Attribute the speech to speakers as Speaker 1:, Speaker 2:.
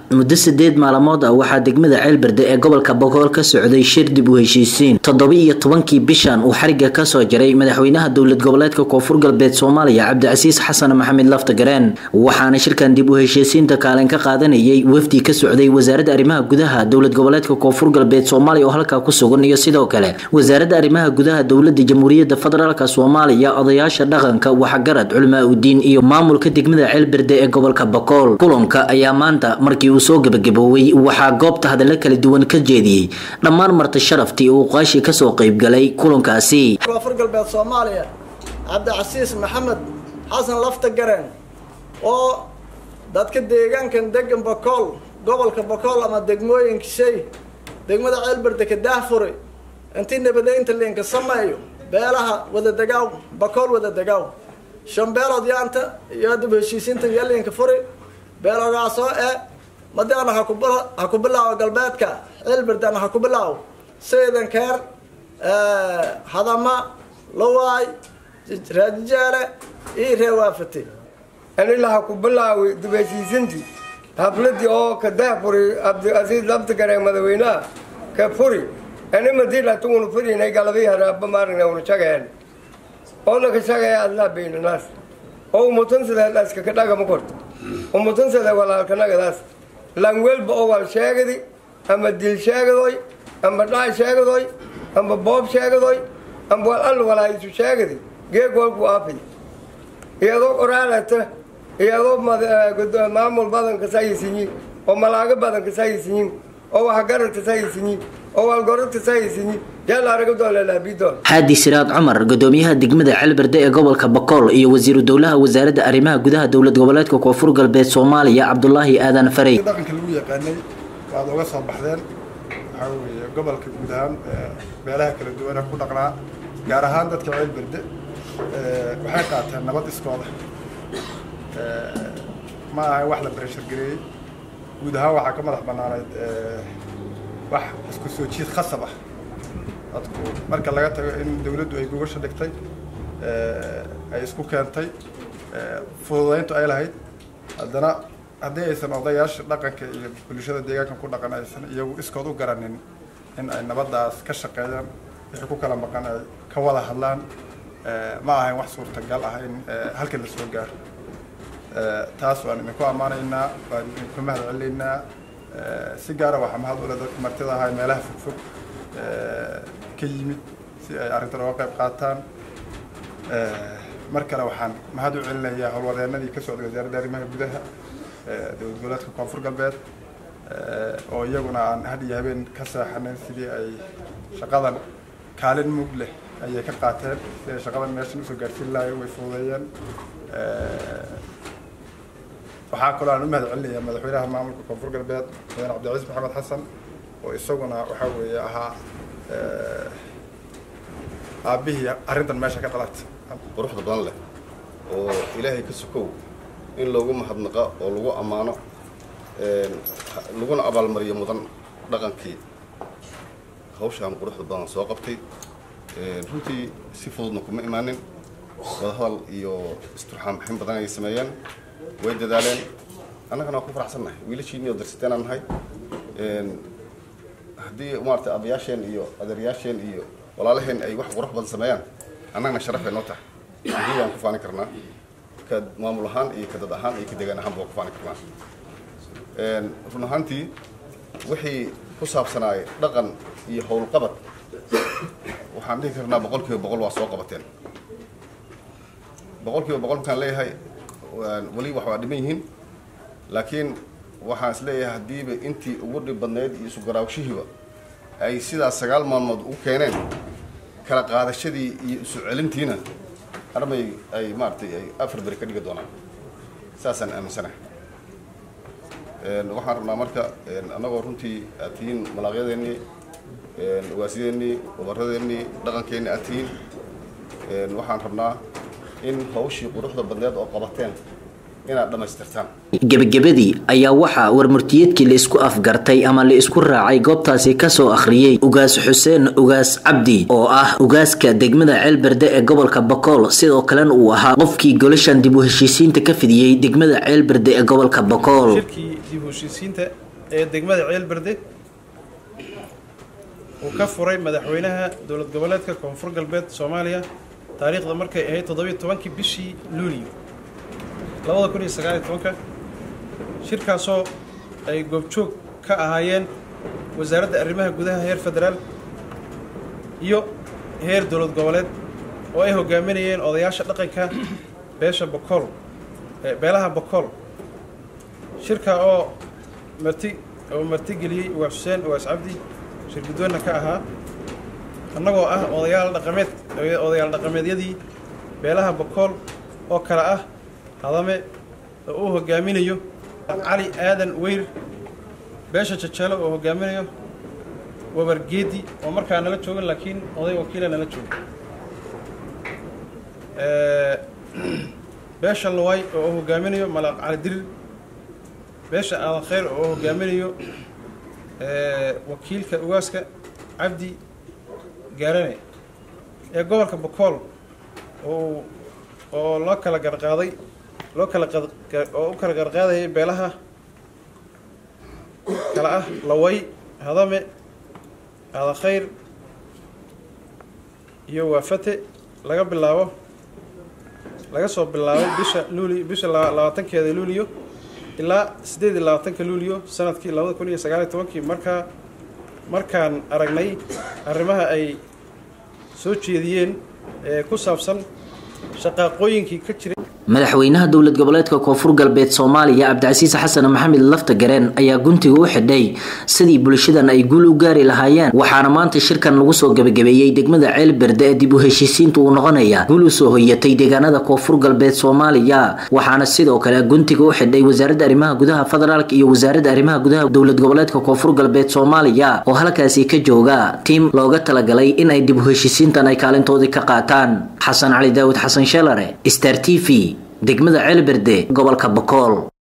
Speaker 1: muddo sideed maalmood ah waxaa degmada ceelberde ee gobolka bogool ka socday shir dib u heshiisiin toddoba-iyo tobankii bishan uu xariga kasoo jaray madaxweynaha dowlad goboleedka koonfur galbeed soomaaliya cabdicasiis xasan maxamed laftagareen waxaana shirkan dib u heshiisiinta kaalin ka qaadanayay wafdi ka socday wasaaradda arrimaha gudaha dowlad goboleedka koonfur galbeed soomaaliya oo halkaa ku sugan iyo sidoo kale wasaaradda arrimaha gudaha dowlada jamhuuriyadda federaalk soomaaliya odayaasha dhaqanka waxgarad culmaa udiin iyo maamulka degmada ceelberde ee gobolka bogool kulanka ayaa maanta markii uu soo gebagabooway waxaa goobta hadallo kala duwan ka jeediyey dhammaan marti sharaftii uu qaashi kasoo qaybgalay kulankaasi
Speaker 2: koonfur galbeed soomaaliya cabdicasiis maxamed xasan laftagareen oo dadka deegaankan degan bakool gobolka bakool ama degmooyinka shay degmada ceelberde ka daahfuri intii nabadeynta liinka sameeyo beelaha wadadegaaw bakool wadadegaaw shan beelood yaanta iyo dib heshiisiinta iyo liinka furi beelogaasoo ee madaana ha ku bilaawo galbeedka ceelberdana ha ku bilaawo saydan keer hadama lawaay raajijaale iyo reewaafati
Speaker 3: anilaha ku bilaawi dib heshiisintii habladii oo ka daahfuri cabdicasiis laftigare madaxweynaha ka furi ani madilata unu furinay galabii haraaba maarina unu shageen oona ka shagaya adlaa baynanaas oo umutansadadaas kaka dhagama korto umutansada walaalkanagadaas langwelba oo wal sheegadi ama dil sheegadoy ama dhaay sheegadoy ama boob sheegadoy ama wal all walaayisu sheegadi geeg walku aafay iyadoo qoraalata iyadoo maamul badanka sayisiyin oo malaago badanka sayisiyin oo waxgaranta sayisiyin oo waalgoranta sayisiyin
Speaker 1: xaadi siraad cumar gudoomiyaha degmada ceelberde ee gobolka bakool iyo wasiiru dowlaha wasaaradda arrimaha gudaha dowlad goboleedka koonfur galbeed soomaaliya cabdulaahi aadan farey
Speaker 4: dhaqanka lagu yaqaanay waad oga soo baxdeen waxaa weeye gobolka guud ahaan meelaha kala duwana ku dhaqnaa gaar ahaan dadka ceelberde waxay qaateen nabad iskooda ma aha wax la bareshar gareeyey guud ahaan waxaa ka madax banaanayd wax isku soo jiid khasab ah dadku marka laga tago in dawladdu ay gogasha dhigtay ay isku keentay fududayntu ay lahayd haddana haddii aysan odayaasha dhaqanka iyo bulshada deegaanka ku dhaqan aysan iyagu iskood u garanin in ay nabaddaas ka shaqeeyaan wixii ku kala maqan ay ka wada hadlaan ma ahayn wax suurtagal ah in halkan la soo gaaro taas waan idinku ammaanaynaa waan idinku mahad celinaynaa si gaara waxaa mahad ule dadka martida ahaa meelaha fogfog ka yimid si ay arrintan oga qayb qaataan mar kale waxaan mahad u celinayaa howlwadeenadii ka socday wasaaradda arrimaha gudaha dowlad goboleedka koonfur galbeed oo iyaguna aan had iyo habeen ka seexanin sidii ay shaqadan kaalin mug leh ayay ka qaateen si ay shaqadan meeshan usoo gaarsiin lahayen way fududeeyeen waxaa kaloo aan u mahad celinayaa madaxweynaha maamulka koonfur galbeed madaxweyne cabdicasiis maxamed xasan oo isaguna waxaa weeye ahaa aabbihii arrintan meesha ka dhalatay
Speaker 5: quruxda badan leh oo ilaahay ka sokow in loogu mahadnaqa oo lagu ammaano laguna abaalmariyo mudan dhaqankii hawshaan quruxda badan soo qabtay runtii si fududna kuma imaanin wadahadal iyo isturxaan bixin badan ay sameeyeen way dadaaleen annagana waa ku faraxsannahay wiilashiinii oo darsiteenaan nahay haddii maarata abayaasheen iyo adeeryaasheen iyo walaalaheen ay wax qurux badan sameeyaan annagana sharafay noo tahay adii waan ku faani karnaa ka maamul ahaan iyo ka dad ahaan iyo ka deegaan ahaanba waan ku faani karnaa run ahaantii wixii ku saabsanaay dhaqan iyo howlqabad waxaan dhihi karnaa boqol kiiba boqol waa soo qabateen boqol kiiba boqol markaan leeyahay weli wax waa dhiman yihiin laakiin waxaan is leeyahay haddiiba intii ugu dhib badnayd iyo isu garaawshihiiba ay sidaas sagaal maalmood u keeneen kala qaadashadii iyo isu celintiina armay ay maaratay ay afar beri ka dhigi doonaan saasaan aaminsanahay waxaan rabnaa marka annagoo runtii aad tihiin malaaqyadeennii ugaasyadeennii wabaradeenii dhaqankeennii aad tihiin waxaan rabnaa in hawshii quruxda badneed oo qabateen inaad dhammaystirtaan
Speaker 1: gebagabadii ayaa waxaa warmurtiyeedkii la isku afgartay ama la isku raacay goobtaasi kasoo akhriyey ugaas xuseen ugaas cabdi oo ah ugaaska degmada ceelberde ee gobolka bakool sidoo kalena uu ahaa qofkii golashan dib u heshiisiinta ka fidiyey degmada ceelberde ee gobolka bakool
Speaker 6: shirkii dib u u heshiisiinta ee degmada ceelberde uu ka furay madaxweynaha dowlad goboleedka koonfur galbeed soomaaliya taariikhda markay ahayd toddobiyo tobankii bishii luuliyo labada kun iyo sagaaliyo tobanka shirkaasoo ay goobjoog ka ahaayeen wasaaradda arrimaha gudaha heer federaal iyo heer dowlad goboleed oo ay hogaaminayeen odayaasha dhaqanka beesha bokool beelaha bokool shirka oo marti oo martigeliyey ugaas xuseen ugaas cabdi shir guddoonna ka ahaa annagoo ah odayaal dhaqameed odayaal dhaqameedyadii beelaha bokool oo kale ah hadame oo uu hogaaminayo cali aadan weyr beesha jajeelo oo hogaaminayo wabargeedi oo markaa nala joogan laakiin oday wakiila nala jooga beesha luway oo hogaaminayo malaaq cali dirir beesha aadan khayr oo hogaaminayo wakiilka ugaaska cabdi gaarane ee gobolka bokool oo oo loo kala garqaaday loo kala oo u kala garqaadayay beelaha kala ah laway hadame aadan khayr iyo waafate laga bilaabo laga soo bilaabo bisha luuli bisha labaatankeeda luuliyo ilaa siddeed iyo labaatanka luuliyo sanadkii labada kun iyo sagaaliyo tobankii markaa markaan aragnay arrimaha ay soo jeediyeen ee ku saabsan shaqaaqooyinkii ka jiray
Speaker 1: madaxweynaha dowlad goboleedka koonfur galbeed soomaaliya cabdicasiis xasan maxamed lafta gareen ayaa guntiga u xidhay sidii bulshadan ay guul u gaari lahaayeen waxaana maanta shirkan lagu soo gabagabeeyey degmada ceelberde ee dib u heshiisiinta uu noqonaya guul usoo hoyatay deegaanada koonfur galbeed soomaaliya waxaana sidoo kale guntiga u xidhay wasaaradda arrimaha gudaha federaalk iyo wasaaradda arrimaha gudaha dowlad goboleedka koonfur galbeed soomaaliya oo halkaasi ka jooga tiim looga talagalay in ay dib u heshiisiintan ay kaalintoodii ka qaataan xasan cali daawud xasan sheelare star t v degmada ceelberde gobolka bokool